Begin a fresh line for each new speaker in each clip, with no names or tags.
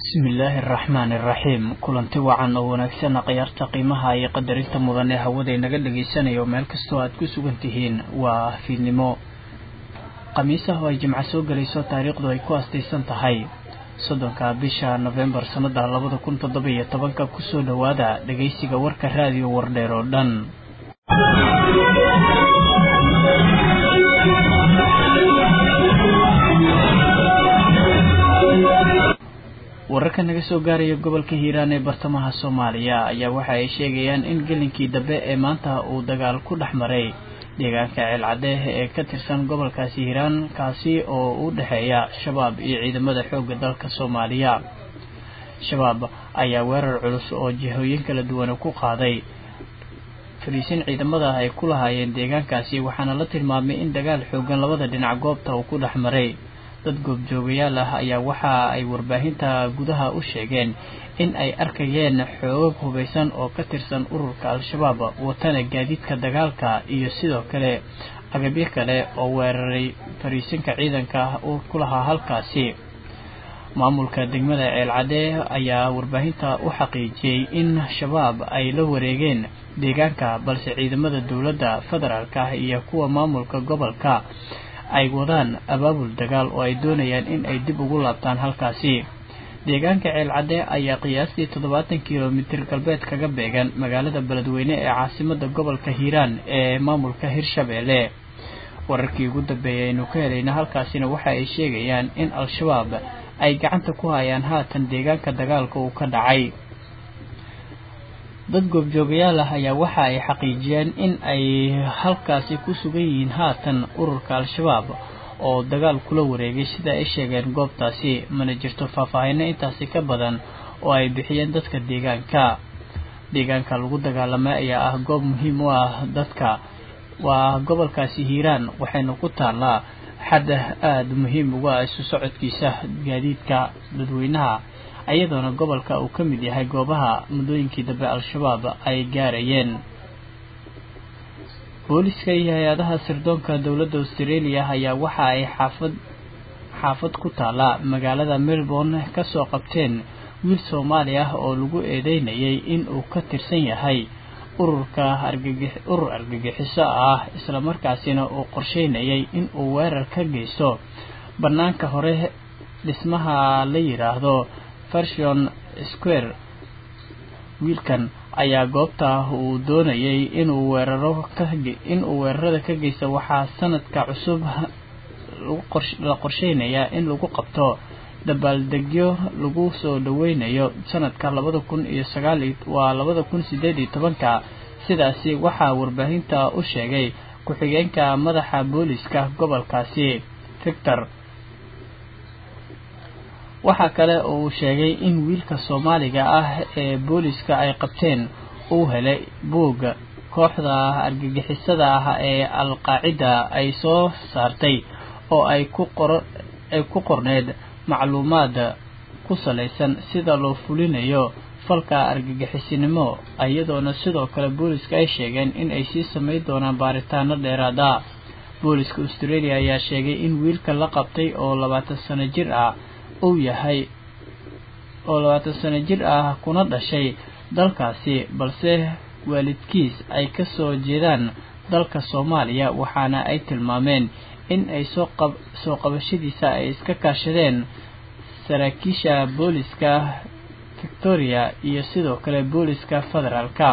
bismillaahi araxmaani iraxiim kulanti wacan oo wanaagsanna khayaarta qiimaha iyo qadarinta mudan ee hawada inaga dhagaysanayo meel kastoo aad ku sugan tihiin waa fiidnimo khamiisaha oo ay jimco soo gelayso taariikhdu ay ku astaysan tahay soddonka bisha nofembar sannada labada kun toddoba iyo tobanka kusoo dhowaada dhagaysiga warka raadiyo wardheer oo dhan wararka naga soo gaaraya gobolka hiiraan ee bartamaha soomaaliya ayaa waxa ay sheegayaan in gelinkii dambe ee maanta uu dagaal ku dhex maray deegaanka ceelcadeeh ee ka tirsan gobolkaasi hiiraan kaasi oo u dhexeeya shabaab iyo ciidamada xoogga dalka soomaaliya shabaab ayaa weerar culus oo jihooyin kala duwan ku qaaday fariisin ciidamada ay ku lahaayeen deegaankaasi waxaana la tilmaamay in dagaal xoogan labada dhinac goobta uu ku dhex maray dad goobjoogayaal ah ayaa waxa ay warbaahinta gudaha u sheegeen in ay arkayeen xoogag hubaysan oo ka tirsan ururka al-shabaab watana gaadiidka dagaalka iyo sidoo kale agabyo kale oo weeraray fariisinka ciidanka ku lahaa halkaasi maamulka degmada ceelcadee ayaa warbaahinta u xaqiijiyey in shabaab ay la wareegeen deegaanka balse ciidamada dowladda federaalka iyo kuwa maamulka gobolka ay wadaan abaabul dagaal oo ay doonayaan in ay dib ugu laabtaan halkaasi deegaanka ceelcadee ayaa qiyaastii toddobaatan kilomitir galbeed kaga beegan magaalada beledweyne ee caasimada gobolka hiiraan ee maamulka hirshabeelle wararkii ugu dambeeyay aynu ka helayna halkaasina waxa ay sheegayaan in al-shabaab ay gacanta ku hayaan haatan deegaanka dagaalka uu ka dhacay dad goobjoogayaal ah ayaa waxa ay xaqiijiyeen in ay halkaasi ku sugan yihiin haatan ururka al-shabaab oo dagaal kula wareegay sida ay sheegeen goobtaasi mana jirto faahfaahino intaasi ka badan oo ay bixiyeen dadka deegaanka deegaanka lagu dagaalamay ayaa ah goob muhiim u ah dadka waa gobolkaasi hiiraan waxayna ku taallaa xadda aada muhiim uga ah isu socodkiisa gaadiidka dadweynaha ayadoona gobolka uu ka mid yahay goobaha muddooyinkii dambe al-shabaab ay gaarayeen booliska iyo hay-adaha sirdoonka dowladda australia ayaa waxa ay xaafad xaafad ku taalla magaalada melbourne kasoo qabteen wiil soomaali ah oo lagu eedeynayay in uu ka tirsan yahay ururka argagix urur argagixiso ah islamarkaasina uu qorsheynayay in uu weerar ka geysto bannaanka hore dhismaha la yidhaahdo version square wiilkan ayaa goobta uu doonayay inuu weeraro kainuu weerarada ka geysto waxaa sanadka cusub la qorsheynayaa in lagu qabto dabaaldegyo lagu soo dhaweynayo sanadka labada kun iyo sagaal waa labada kun sideed iyo tobanka sidaasi waxaa warbaahinta u sheegay ku-xigeenka madaxa booliska gobolkaasi victor waxaa kale oo uu sheegay in wiilka soomaaliga ah ee booliska ay qabteen uu helay buug kooxda argagixisada ah ee al-qaacida ay soo saartay oo ay ku qor ay ku qorneed macluumaad ku salaysan sida loo fulinayo falka argagixisinimo iyadoona sidoo kale booliska ay sheegeen in ay sii samayn doonaan baaritaano dheeraada booliska australia ayaa sheegay in wiilka la qabtay oo labaatan sano jir ah uu yahay oo labaatan sano jir ah kuna dhashay dalkaasi balse waalidkiis ay ka soo jeedaan dalka soomaaliya waxaana ay tilmaameen in ay soo qab soo qabashadiisa ay iska kaashadeen saraakiisha booliska victoria iyo sidoo kale booliska federaalka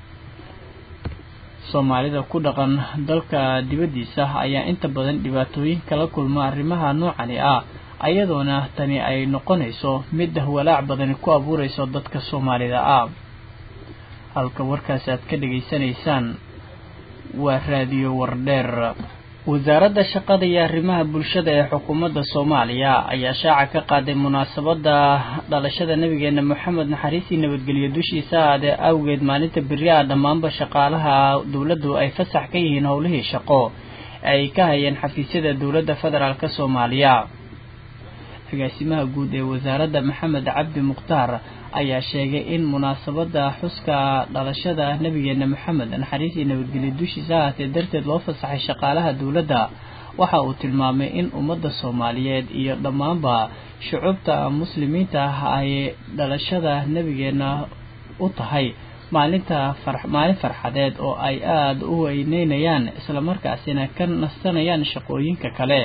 soomaalida ku dhaqan dalka dibaddiisa ayaa inta badan dhibaatooyin kala kulma arrimaha noocani ah ayadoona tani ay noqonayso mid walaac badani ku abuurayso dadka soomaalida ah halka warkaasi aad ka dhegaysanaysaan waa raadiyo wardheer wasaaradda shaqada iyo arrimaha bulshada ee xukuumadda soomaaliya ayaa shaaca ka qaaday munaasabadda dhalashada nabigeena moxamed naxariisii nabadgelyo dushiisa aadee awgeed maalinta beri ah dhammaanba shaqaalaha dowladdu ay fasax ka yihiin howlihii shaqo ay ka hayeen xafiisyada dowladda federaalk soomaaliya agaasimaha guud ee wasaaradda maxamed cabdi mukhtaar ayaa sheegay in munaasabada xuska dhalashada nabigeena maxamed naxariis iyo nabadgelyo dushiisa ahaatee darteed loo fasaxay shaqaalaha dowladda waxa uu tilmaamay in ummadda soomaaliyeed iyo dhammaanba shucuubta muslimiinta ah ay dhalashada nebigeenna u tahay maalinta maalin farxadeed oo ay aada u weyneynayaan islamarkaasina ka nastanayaan shaqooyinka kale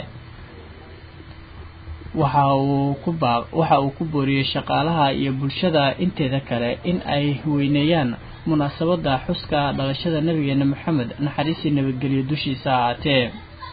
waxa uu ku baa waxa uu ku booriyey shaqaalaha iyo bulshada inteeda kale in ay weyneeyaan munaasabadda xuska dhalashada nabigeena maxamed naxariisii nabadgelyo dushiisa ahaatee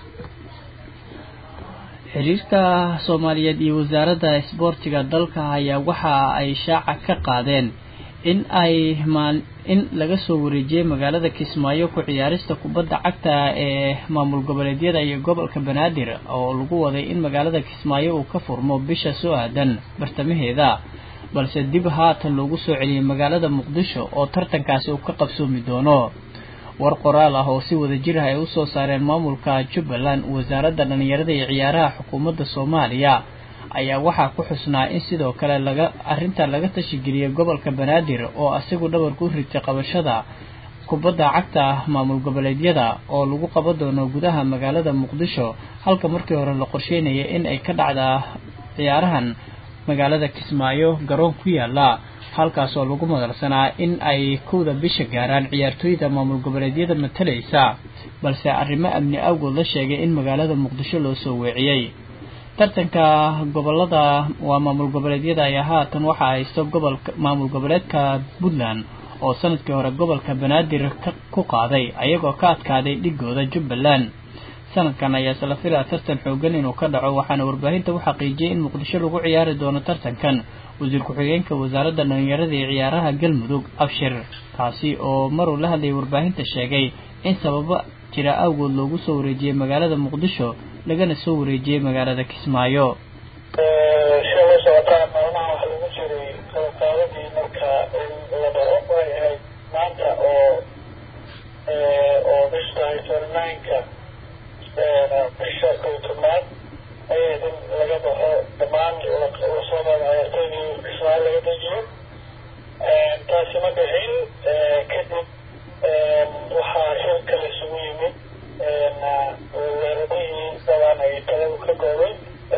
xiriirka soomaaliyeed iyo wasaaradda isboortiga dalka ayaa waxa ay shaaca ka qaadeen in ay maal in laga soo wareejiyey magaalada kismaayo ku ciyaarista kubadda cagta ee maamul goboleedyada iyo gobolka banaadir oo lagu waday in magaalada kismaayo uu ka furmo bisha soo aadan bartamaheeda balse dib haatan loogu soo celiyey magaalada muqdisho oo tartankaasi uu ka qabsoomi doono war qoraal ah oo si wada jir ah ay usoo saareen maamulka jubbaland wasaaradda dhallinyarada iyo ciyaaraha xukuumadda soomaaliya ayaa waxaa ku xusnaa in sidoo kale laga arrinta laga tashigeliyey gobolka banaadir oo asigu dhabarku ritay qabashada kubadda cagta maamul goboleedyada oo lagu qaban doono gudaha magaalada muqdisho halka markii hore la qorsheynayay in ay ka dhacda ciyaarahan magaalada kismaayo garoon ku yaala halkaas oo lagu madalsanaa in ay kowda bisha gaaraan ciyaartooyda maamul goboleedyada matalaysa balse arrimo amni awgood la sheegay in magaalada muqdisho loo soo weeciyey tartanka gobolada waa maamul goboleedyada ayaa haatan waxaa haysto gobolka maamul goboleedka puntland oo sanadkii hore gobolka banaadir ku qaaday ayagoo ka adkaaday dhigooda jubbaland sanadkan ayaa isla filaa tartan xoogan inuu ka dhaco waxaana warbaahinta u xaqiijiyey in muqdisho lagu ciyaari doono tartankan wasiir ku-xigeenka wasaaradda dhallinyarada iyo ciyaaraha galmudug abshir kaasi oo maruu la hadlayay warbaahinta sheegay in sababo jira awgood loogu soo wareejiyey magaalada muqdisho lagana soo wareejiyey magaalada kismaayo
sida la socotaan maalmaha waxa lagu jiray qalabqaadadii marka la dhaco way ahayd maanta oo oo bisha tahay tolnaynka bisha kow tobnaad ayay in laga baxo dhammaan lasoo qaado ciyaartoydii kismaayo laga dejiyo taasi ma dhicin kadib waxaa shirka laisugu yimid wasaaradihii dabaan ay taladu ka goobay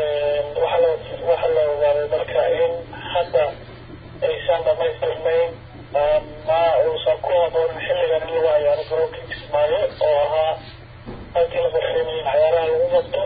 waxaa la ogaaday marka in hadda aysan dhamaystirnayn ma uusan ku haboonin xilligan in lagu ciyaaro garoonka kismaayo oo ahaa halkii la qorsheynay in ciyaaraha lagu qabto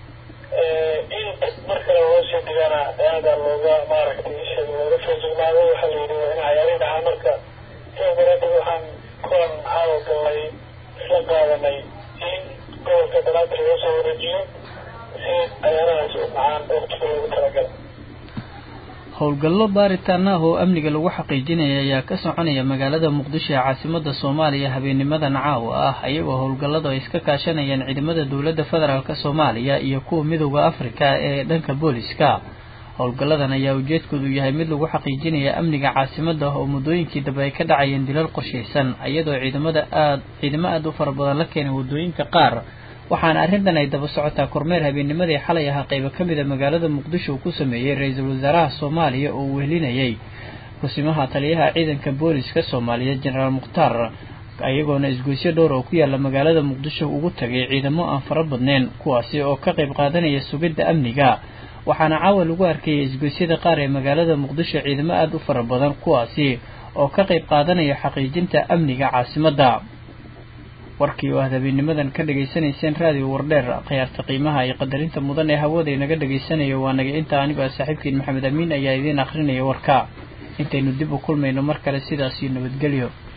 in mar kale loo sii dhigana aada looga maaragtay isha looga feejignaaday waxaa la yidhi waa in ciyaarihi dhacaa marka sidaa daraaddeed waxaan kulan caawa galnay isla qaadanay in gobolka banaadir loo soo wareejiyo si ciyaarahaasi u dhacaan waqtiga loogu talagala
howlgallo baaritaan ah oo amniga lagu xaqiijinaya ayaa ka soconaya magaalada muqdisho ee caasimada soomaaliya habeennimadan caawa ah ayagoo howlgalladu ay iska kaashanayaan ciidamada dowladda federaalk soomaaliya iyo kuwa midooda afrika ee dhanka booliska howlgalladan ayaa ujeedkoodu yahay mid lagu xaqiijinaya amniga caasimada oo muddooyinkii dambe ay ka dhacayeen dilal qorshaysan iyadoo ciidamada aad ciidamo aada u fara badan la keenay waddooyinka qaar waxaana arrintan ay daba socotaa kormeer habeennimadii xalay ahaa qaybo ka mid a magaalada muqdisho uu ku sameeyey ra-iisul wasaaraha soomaaliya oo uu wehelinayay kusimaha taliyaha ciidanka booliska soomaaliya jenaraal mukhtaar ayagoona isgoysyo dhowr oo ku yaala magaalada muqdisho ugu tagay ciidamo aan fara badneyn kuwaasi oo ka qayb qaadanaya sugidda amniga waxaana caawa lagu arkayay isgoysyada qaar ee magaalada muqdisho ciidamo aada u fara badan kuwaasi oo ka qayb qaadanaya xaqiijinta amniga caasimadda warkii oo aad habeenimadan ka dhegaysanayseen raadiyo wardheer khiyaarta qiimaha iyo qadarinta mudan ee hawada inaga dhegaysanayo waa naga inta anigoo saaxiibkiin maxamed amiin ayaa idiin akrinaya warka intaynu dib u kulmayno mar kale sidaas iyo nabadgelyo